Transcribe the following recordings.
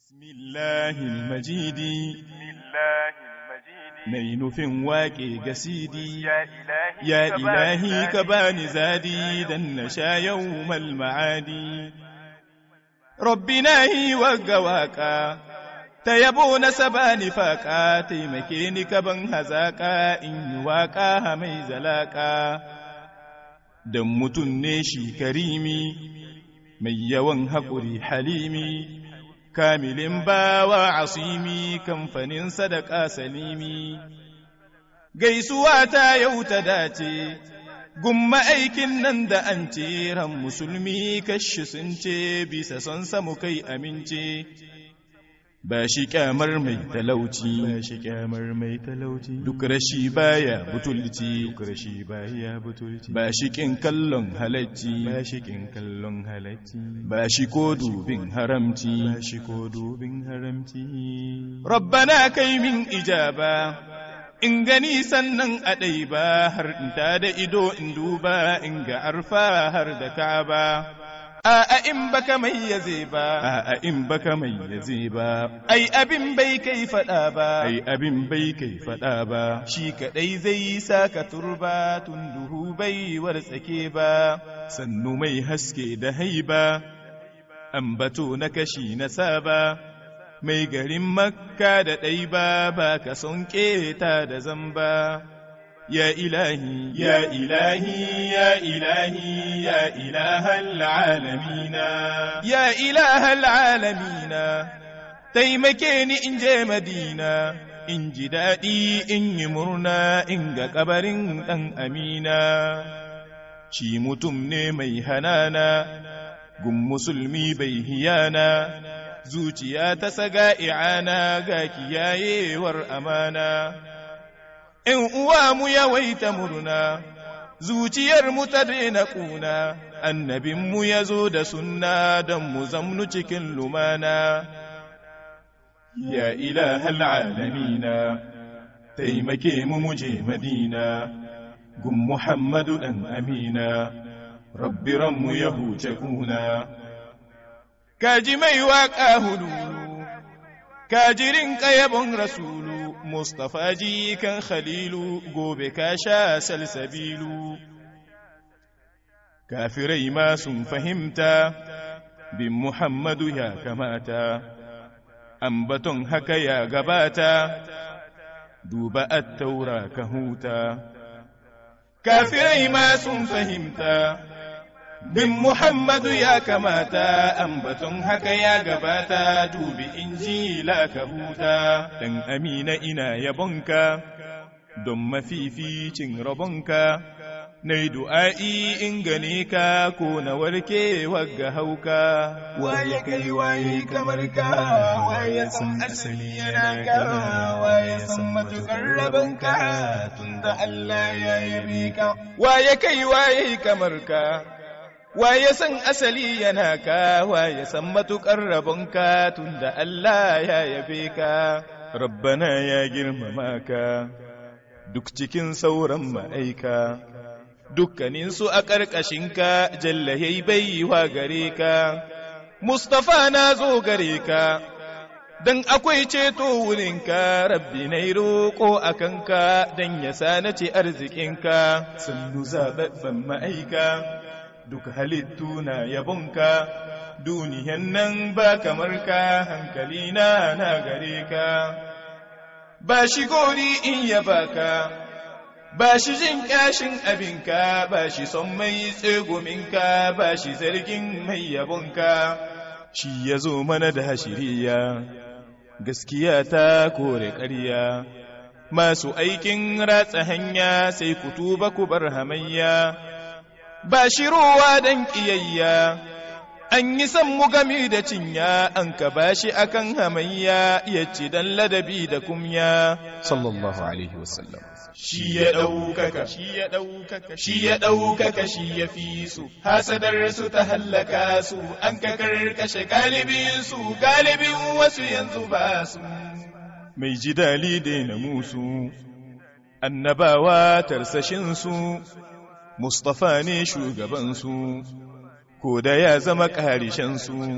بسم الله المجيد mai nufin waƙe ga sidi ya ilahi ka bani zadi dan na sha yau ma'adi rabbi na yi wagga waƙa ta yabo na sabani faƙa taimake ni ka ban hazaƙa in yi waƙa mai zalaƙa dan mutum ne shi karimi mai yawan haƙuri halimi kamilin bawa asimi kamfanin sadaka salimi gaisuwa ta yau ta dace gumma aikin nan da an ce ran musulmi kashi sun ce bisa son samu kai amince ba shi kyamar mai talauci ba shi kyamar mai talauci duk rashi baya butulci duk rashi baya butulci ba shi kin kallon halacci ba shi kin kallon halacci ba shi ko dubin haramci ba shi ko dubin haramci rabbana kai min ijaba in gani sannan a ɗai ba har in ta da ido in duba in ga arfa har da ka'aba A'a in baka mai yaze ba, a'a in baka mai yaze ba, ai abin bai kai faɗa ba, ai abin bai kai faɗa ba, shi kaɗai zai sa ka turba tun duhu bai wartsake ba, sannu mai haske da haiba, ambato na kashi na saba, mai garin makka da ɗai ba ba ka son keta da zamba. يا إلهي يا إلهي يا إلهي يا إله العالمين يا إله العالمين تيمكيني إن جي مدينة إن جدادي إن يمرنا إن قبرين أن أمينا شي متم مي هنانا قم مسلمي بيهيانا zuciya ta saga i'ana ga kiyaye war amana in uwa mu yawaita murna, zuciyar mu ta daina ƙuna, annabin mu ya zo da sunna don mu zamnu cikin lumana. Ya ilahal alamina, taimake mu muje Madina, gun Muhammadu ɗan Amina, rabbi ranmu ya huce kuna. Kaji mai waƙa hudu, kajirin ƙayabon rasulu. Mustapha jikan Khalilu gobe ka sha salsabilu. Kafirai ma sun fahimta, bin Muhammadu ya kamata, ambaton haka ya gabata, duba attaura ka huta. Kafirai ma sun fahimta, bin Muhammadu ya kamata, ambaton haka ya gabata, dubi injila ka huta, ɗan amina ina yabonka, don mafificin rabonka, na yi du'a'i in gane ka ko na warke wagga hauka. Waye kai waye kamar ka, waye san asali yana ka, waye san matuƙar rabonka, tunda Allah ya yabe ka. Waye kai waye kamar ka, waye san asali yana ka waye san matuƙar rabonka tunda Allah ya yabe ka rabbana ya girmama ka duk cikin sauran ma'aika dukkaninsu a ƙarƙashinka jalla yayi baiwa gare ka Mustapha na zo gare ka dan akwai ceto wurinka rabbi na roƙo a kanka dan ya sa na ce arzikinka sannu zaɓaɓɓen ma'aika duk halittu na yabonka, duniyan nan ba kamar ka hankali na na gare ka, ba shi gori in yaba ka, ba shi jin ƙyashin abinka, ba shi son mai tsegominka, ba shi zargin mai yabonka, shi ya zo mana da hashiriya, gaskiya ta kore ƙarya. Masu aikin ratsa hanya sai ku tuba ku bar hamayya. ba shi ruwa don ƙiyayya, an yi san mu gami da cinya, an ka ba shi akan hamayya, ya ci don ladabi da kumya. Sallallahu Alaihi Wasallam. Shi ya ɗaukaka, shi ya ɗaukaka, shi ya ɗaukaka, shi ya fi su, hasadar su ta hallaka su, an ka karkashe galibin su, galibin wasu yanzu ba su. Mai ji dali na musu, annabawa tarsashin su, Mustapha ne shugabansu, ko da ya zama ƙarishensu,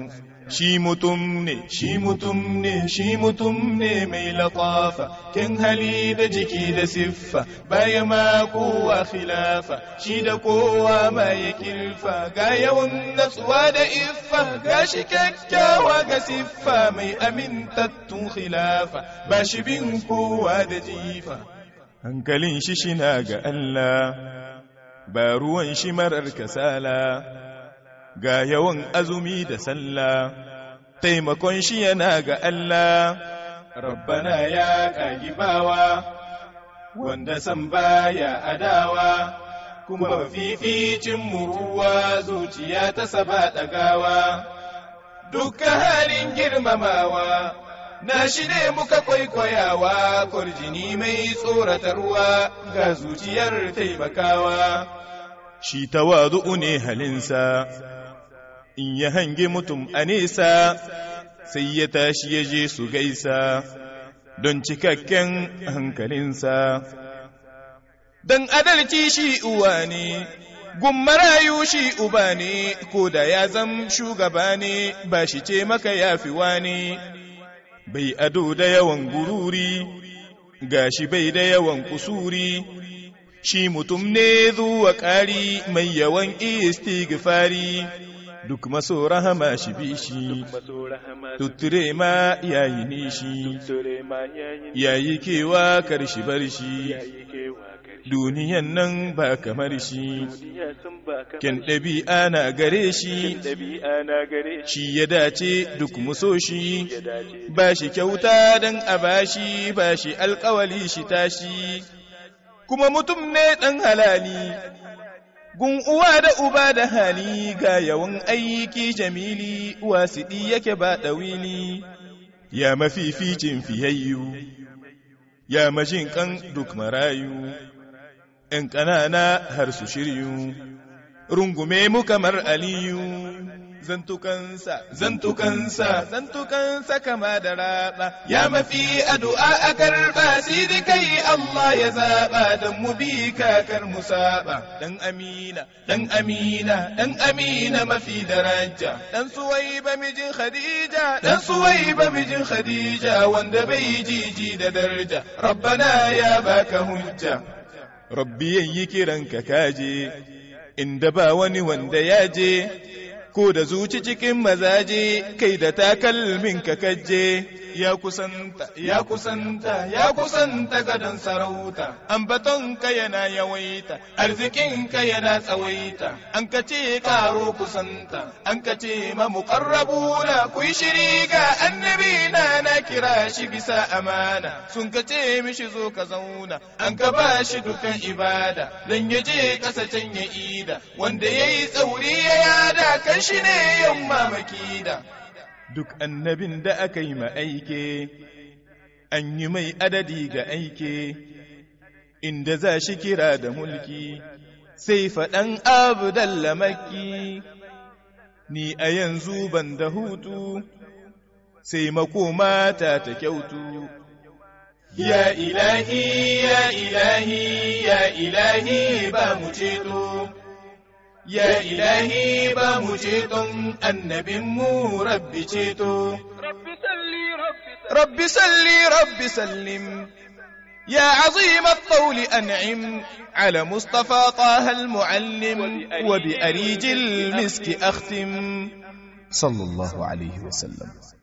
shi mutum ne shi mutum ne shi mutum ne mai latafa kin hali da jiki da siffa baya ma kowa khilafa shi da kowa ma ya kirfa ga yawan natsuwa da iffa ga shi kyakkyawa ga siffa mai amintattun khilafa ba shi bin kowa da jifa hankalin shi shina ga Allah ba ruwan shi marar kasala ga yawan azumi da sallah taimakon shi yana ga Allah rabbana ya kagi bawa wanda san baya adawa kuma fificin muruwa zuciya ta saba ɗagawa dukkan halin girmamawa na shi ne muka kwaikwayawa kwarjini mai tsoratarwa ga zuciyar taimakawa shi tawadu'u ne halinsa in ya hange mutum a nesa sai ya tashi ya je su gaisa don cikakken hankalinsa don adalci shi uwa ne gummarayu shi uba ne ko da ya zam shugaba ne ba shi ce maka yafiwa ne bai ado da yawan gururi gashi bai da yawan kusuri shi mutum ne zuwa ƙari mai yawan istighfari duk maso rahama shi bi shi tutture ma yayi nishi yayi kewa karshi bar shi duniyan nan ba kamar shi kyan ɗabi'a na gare shi shi ya dace duk muso shi ba shi kyauta don a bashi ba shi alkawali shi tashi kuma mutum ne ɗan halali gun uwa da uba da hali ga yawan aiki jamili wasiɗi yake ba ɗawili ya mafificin fiyayyu ya majin kan duk marayu ‘yan ƙanana har su shiryu rungume mu kamar aliyu zantukansa zantukansa zantukansa kama da raba ya mafi addu'a a karba sai kai Allah ya zaba dan mu bi kakar mu saba dan amina dan amina dan amina mafi daraja dan suwaiba mijin khadija dan suwaiba mijin khadija wanda bai jiji da daraja rabbana ya baka hujja rabbi yayi kiranka kaje inda ba wani wanda ya je ko da zuci cikin mazaje kai da takalmin ka kaje ya kusanta ya kusanta ya kusanta gadon sarauta ambaton ka yana yawaita arzikin ka yana tsawaita an ka ce karo kusanta an ka ce ma muqarrabuna ku shiri ga annabi na na kira shi bisa amana sun ka ce mishi zo ka zauna an ka ba shi dukan ibada dan ya je kasa can ya ida wanda yayi tsauri ya yada kan shi ne yamma makida duk annabin da aka yi aike, an yi mai adadi ga aike, inda za shi kira da mulki, sai faɗan abu makki ni a yanzu ban da hutu, sai makoma ta ta kyautu. Ya ilahi, ya ilahi, ya ilahi ba mu ceto. Ya ilahi ba mu ceton annabinmu rabbi ceto. Rabbi salli rabbi sallim. يا عظيم الطول أنعم على مصطفى طه المعلم وبأريج المسك أختم صلى الله عليه وسلم